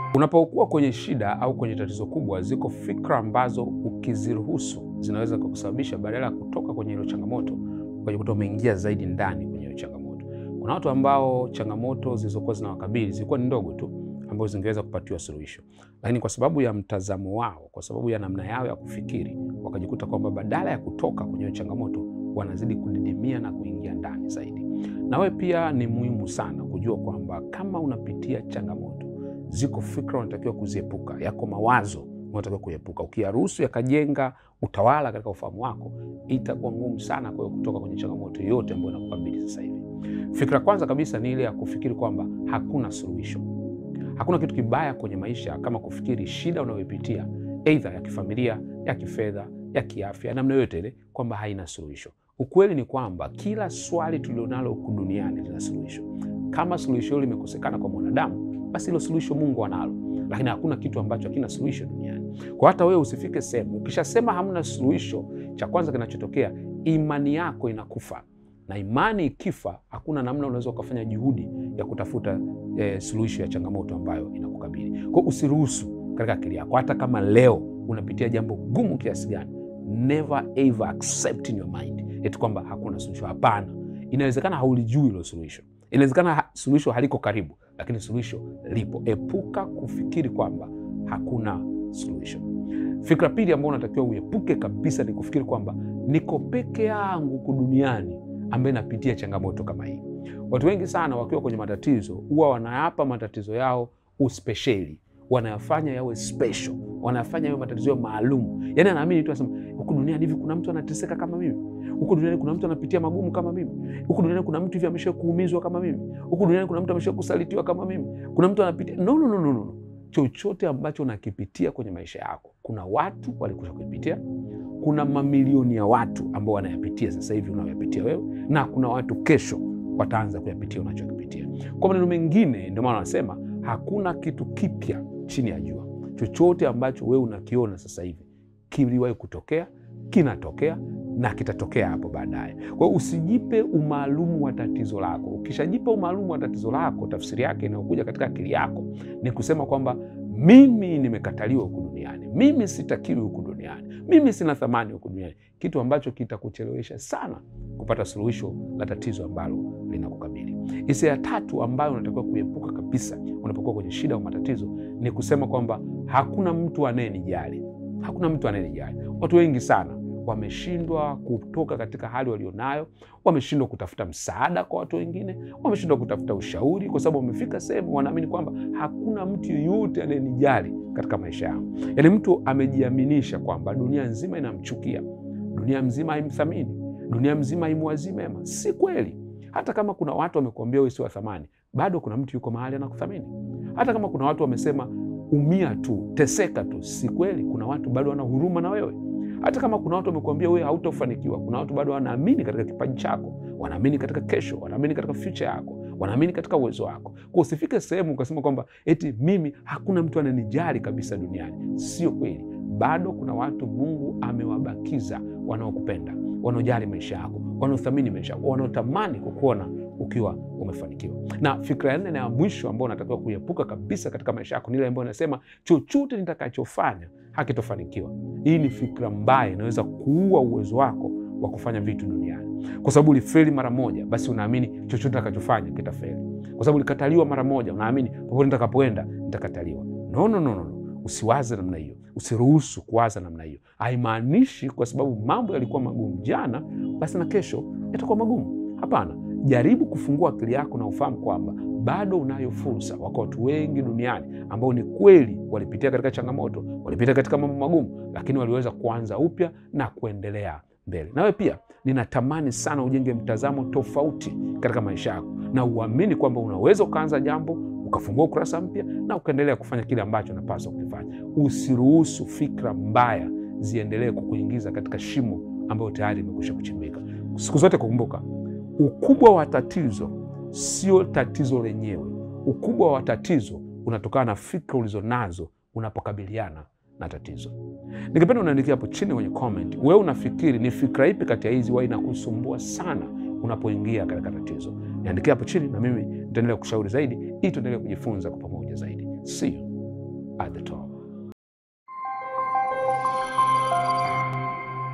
Unapokuwa kwenye shida au kwenye tatizo kubwa, ziko fikra ambazo ukiziruhusu zinaweza kukusababisha badala ya kutoka kwenye hilo changamoto ukajikuta umeingia zaidi ndani kwenye hiyo changamoto. Kuna watu ambao changamoto zilizokuwa zinawakabili zilikuwa ni ndogo tu, ambazo zingeweza kupatiwa suluhisho, lakini kwa sababu ya mtazamo wao, kwa sababu ya namna yao ya kufikiri, wakajikuta kwamba badala ya kutoka kwenye hiyo changamoto wanazidi kudidimia na kuingia ndani zaidi. Na wewe pia ni muhimu sana kujua kwamba kama unapitia changamoto, ziko fikra unatakiwa kuziepuka, yako mawazo unatakiwa kuepuka. Ukiyaruhusu yakajenga utawala katika ufahamu wako, itakuwa ngumu sana kwa kutoka kwenye changamoto yoyote ambayo inakukabili sasa hivi. Fikra kwanza kabisa ni ile ya kufikiri kwamba hakuna suluhisho. Hakuna kitu kibaya kwenye maisha kama kufikiri shida unayoipitia aidha ya kifamilia, ya kifedha, ya kiafya, namna yoyote ile, kwamba haina suluhisho. Ukweli ni kwamba kila swali tulilonalo huku duniani lina suluhisho. Kama suluhisho hilo limekosekana kwa mwanadamu, basi hilo suluhisho Mungu analo, lakini hakuna kitu ambacho hakina suluhisho duniani. Kwa hata wewe usifike sehemu ukishasema hamna suluhisho, cha kwanza kinachotokea imani yako inakufa, na imani ikifa, hakuna namna unaweza ukafanya juhudi ya kutafuta eh, suluhisho ya changamoto ambayo inakukabili. Kwa hiyo usiruhusu katika akili yako, hata kama leo unapitia jambo gumu kiasi gani, never ever accept in your mind eti kwamba hakuna suluhisho. Hapana, inawezekana haulijui hilo suluhisho, inawezekana ha suluhisho haliko karibu, lakini suluhisho lipo. Epuka kufikiri kwamba hakuna suluhisho. Fikra pili ambayo unatakiwa uepuke kabisa ni kufikiri kwamba niko peke yangu huku duniani ambaye napitia changamoto kama hii. Watu wengi sana wakiwa kwenye matatizo huwa wanayapa matatizo yao uspesheli, wanayafanya yawe special, wanayafanya yawe matatizo yao maalum. Yani anaamini tu, anasema huku duniani hivi kuna mtu anateseka kama mimi, huku duniani kuna mtu anapitia magumu kama mimi, huku duniani kuna mtu hivi amesha kuumizwa kama mimi, huku duniani kuna mtu amesha kusalitiwa kama mimi, kuna mtu anapitia no, no, no, no, no. Chochote ambacho unakipitia kwenye maisha yako, kuna watu walikusha kuipitia, kuna mamilioni ya watu ambao wanayapitia sasa hivi unayoyapitia wewe, na kuna watu kesho wataanza kuyapitia unachokipitia. Kwa maneno mengine, ndio maana wanasema hakuna kitu kipya chini ya jua. Chochote ambacho wewe unakiona sasa hivi kiliwahi kutokea, kinatokea na kitatokea hapo baadaye. Kwa hiyo usijipe umaalumu wa tatizo lako. Ukishajipa umaalumu wa tatizo lako, tafsiri yake inayokuja katika akili yako ni kusema kwamba mimi nimekataliwa huku duniani, mimi sitakiwi huku duniani, mimi sina thamani huku duniani, kitu ambacho kitakuchelewesha sana kupata suluhisho la tatizo ambalo linakukabili. Hisia ya tatu ambayo unatakiwa kuepuka kabisa unapokuwa kwenye shida au matatizo ni kusema kwamba hakuna mtu anayenijali. Hakuna mtu anayenijali. Watu wengi sana wameshindwa kutoka katika hali walionayo, wameshindwa kutafuta msaada kwa watu wengine, wameshindwa kutafuta ushauri, kwa sababu wamefika sehemu wanaamini kwamba hakuna mtu yeyote anayenijali katika maisha yangu. Yaani mtu amejiaminisha kwamba dunia nzima inamchukia, dunia nzima haimthamini, dunia nzima haimwazii mema. Si kweli. Hata kama kuna watu wamekuambia wewe si wa thamani, bado kuna mtu yuko mahali anakuthamini. Hata kama kuna watu wamesema umia tu, teseka tu, si kweli. Kuna watu bado wana huruma na wewe. Hata kama kuna watu wamekuambia wewe hautafanikiwa, kuna watu bado wanaamini katika kipaji chako, wanaamini katika kesho, wanaamini katika future yako, wanaamini katika uwezo wako. Kwa usifike sehemu ukasema kwamba eti mimi hakuna mtu ananijali kabisa duniani. Sio kweli. Bado kuna watu Mungu amewabakiza wanaokupenda, wanaojali maisha yako, wanaothamini maisha yako, wanaotamani kukuona ukiwa umefanikiwa. Na fikra ya nne na ya mwisho ambayo unatakiwa kuiepuka kabisa katika maisha yako ni ile ambayo inasema chochote nitakachofanya hakitofanikiwa. Hii ni fikra mbaya, inaweza kuua uwezo wako wa kufanya vitu duniani, kwa sababu ulifeli mara moja, basi unaamini chochote nitakachofanya kitafeli. Kwa sababu ulikataliwa mara moja, unaamini popote nitakapoenda nitakataliwa. No, no, no, no. Usiwaze namna hiyo, usiruhusu kuwaza namna hiyo. Haimaanishi kwa sababu mambo yalikuwa magumu jana, basi na kesho yatakuwa magumu. Hapana, jaribu kufungua akili yako na ufahamu kwamba bado unayo fursa. Wako watu wengi duniani ambao ni kweli walipitia katika changamoto, walipitia katika mambo magumu, lakini waliweza kuanza upya na kuendelea mbele. Nawe pia ninatamani sana ujenge mtazamo tofauti katika maisha yako na uamini kwamba unaweza ukaanza jambo ukafungua ukurasa mpya na ukaendelea kufanya kile ambacho unapaswa kukifanya. Usiruhusu fikra mbaya ziendelee kukuingiza katika shimo ambayo tayari imekwisha kuchimbika. Siku zote kukumbuka, ukubwa wa tatizo sio tatizo lenyewe. Ukubwa wa tatizo unatokana na fikra ulizonazo unapokabiliana na tatizo. Ningependa unaandikia hapo chini kwenye comment, wewe unafikiri ni fikra ipi kati ya hizi huwa inakusumbua sana unapoingia katika tatizo? Niandikia hapo chini na mimi nitaendelea kushauri zaidi ili tuendelee kujifunza kwa pamoja zaidi. See you at the top.